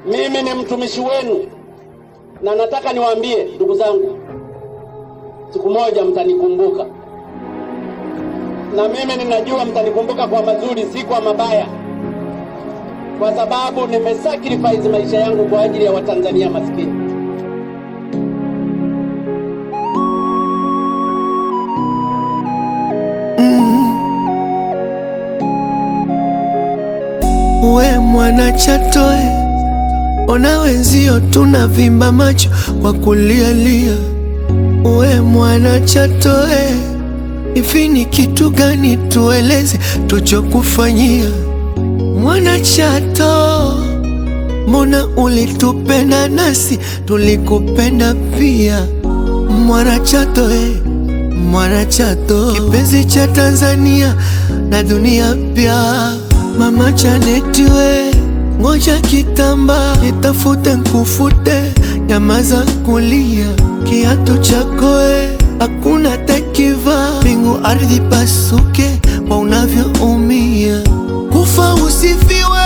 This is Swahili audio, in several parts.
Mimi ni mtumishi wenu na nataka niwaambie ndugu zangu, siku moja mtanikumbuka, na mimi ninajua mtanikumbuka kwa mazuri, si kwa mabaya, kwa sababu nimesacrifice maisha yangu kwa ajili ya Watanzania maskini. We mwana Chatoe, ona wenzio tunavimba macho kwa kulialia. We mwana Chatoe, hivi ni kitu gani tueleze tuchokufanyia? Mwana Chato, mbona ulitupenda nasi tulikupenda pia? Mwana Chato eh, mwana Chato, kipenzi cha Tanzania na dunia pia. Mama Janeti we, ngoja kitamba nitafute nkufute, nyamaza kulia, kiatu chako we, hakuna takiva, mbingu ardhi pasuke kwa unavyoumia, kufa usifiwe,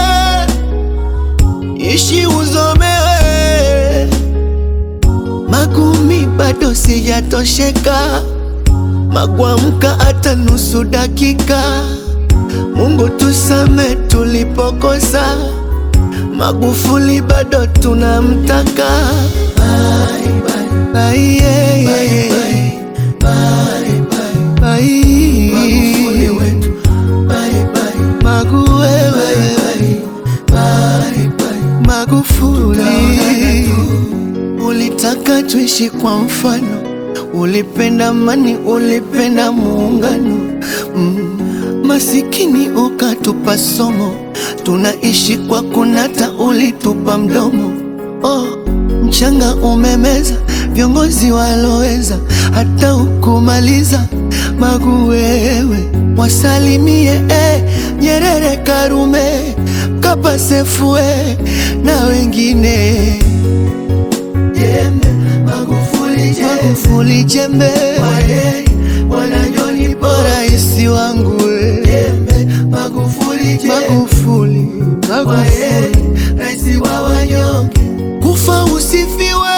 ishi uzomewe, magumi bado sijatosheka, magwamka hata nusu dakika Mungu tusame tulipokosa, Magufuli bado tunamtaka. Bye, bye. Bye, yeah, yeah. Bye, bye. Bye. Magufuli wetu. Bye, bye. Magu wewe. Bye, bye. Magufuli, ulitaka tuishi kwa mfano, ulipenda amani, ulipenda muungano mm. Masikini ukatupa somo, tunaishi kwa kunata, ulitupa mdomo. Oh, mchanga umemeza viongozi waloweza, hata ukumaliza Magu wewe, wasalimie eh, Nyerere, Karume, Mkapa, Sefue na wengine jembe, Magufuli jembe, Magufuli jembe, Bwana John bora isi wangu we. Jembe, Magufuli jembe, Magufuli, Magufuli, raisi wa wanyonge, kufa usifiwe,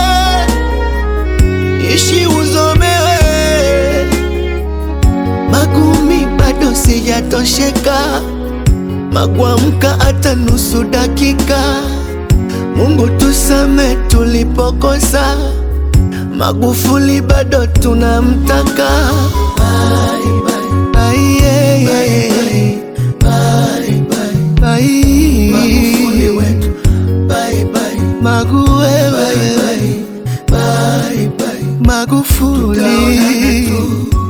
ishi uzomewe, magumi bado sijatosheka, magwamka hata nusu dakika, Mungu tusame tulipokosa Magufuli bado tunamtaka. Bye, bye. Bye, yeah, yeah. Bye, bye. Bye. Magufuli wetu. Bye, bye. Magu wewe. Bye, bye. Bye, bye. Magufuli